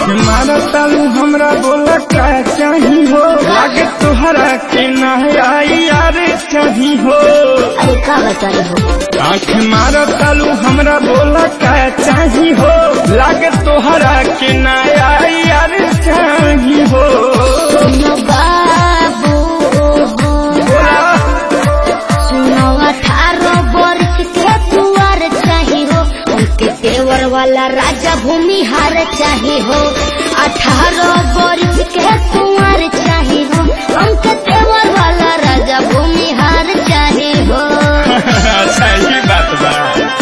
आँख मारा तालू हमरा बोला का चाही हो लागे तोहरा के ना आई यार चाही हो अरे का बताई हो आँख मारा तालू हमरा बोला का चाही हो लागे तोहरा के ना आई यार चाही हो सुनो बाबू बोला सुनो अठारह वर्ष के तुआर चाही हो उनके तेवर वाला राजा भूमिहार चाही हो अठारह वर्ष के तुआर चाही हो उनके तेवर वाला राजा भूमिहार चाही हो अच्छा ये बात बा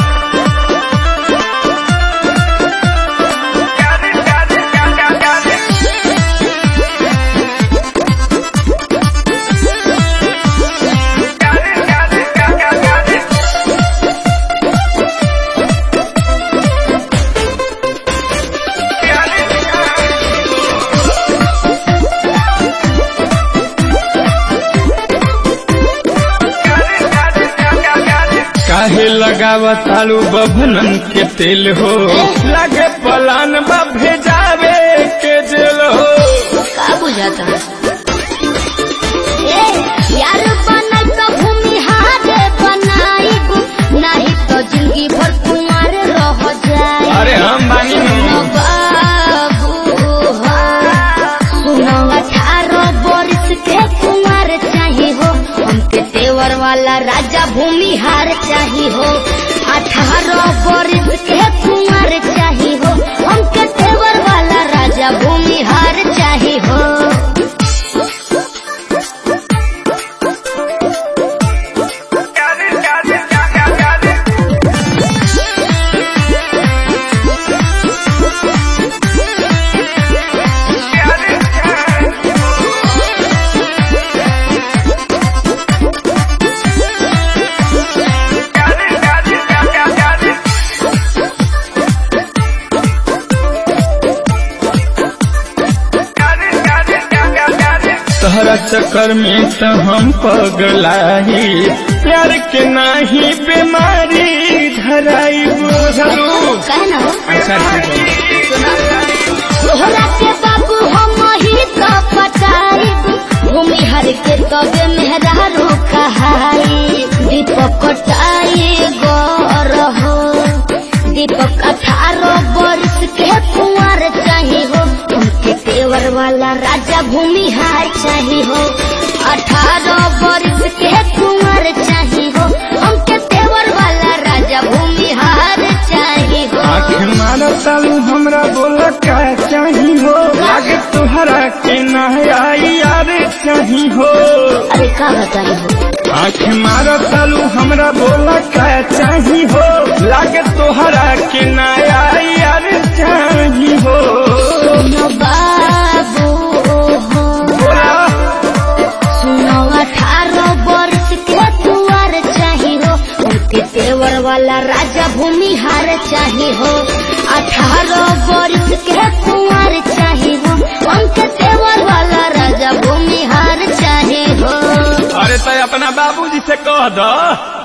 काहे लगावा तालू बभनन के तेल हो लगे पलान बा भेजावे के जेल हो का बुझाता ए यार बनल तो भूमिहार बनाई नहीं तो जिंदगी भर कुमार रह जाए अरे हम बानी सुनो बाबू हो सुनो अठारह वर्ष के कुमार चाही हो हमके तेवर वाला राजा भूमिहार चाही हो अठारह वर्ष के कुमार चाही हो हमके तेवर वाला राजा भूमिहार चाही हो तहरा चक्कर में तो हम पगलाई प्यार के नाही बीमारी धराई बुझलू कहना हो अच्छा ठीक है तोहरा के बाबू हम ही तो पटाई भूमि हर के तबे मेहरारू कहाई दीपक कटाई गौर हो दीपक अठारह वर्ष के कुंवर चाही हो उनके तेवर वाला राजा भूमि हार चाही हो अठारह वर्ष के कुंवर चाही हो उनके तेवर वाला राजा भूमि हार चाही हो आँख मारा तालू हमरा बोला का चाही हो लागे तुहरा के ना आई यार चाही हो अरे का बताई हो आँख मारा तालू हमरा बोला का चाही हो लागे तुहरा के ना आई यार चाही हो सुनो बाबू हो बोला सुनो अठारह वर्ष के तुआर चाही हो उनके तेवर वाला राजा भूमिहार चाही हो अठारह वर्ष के कुंवर चाही हो उनके तेवर वाला राजा भूमिहार चाही हो अरे तो अपना बाबूजी से कह दो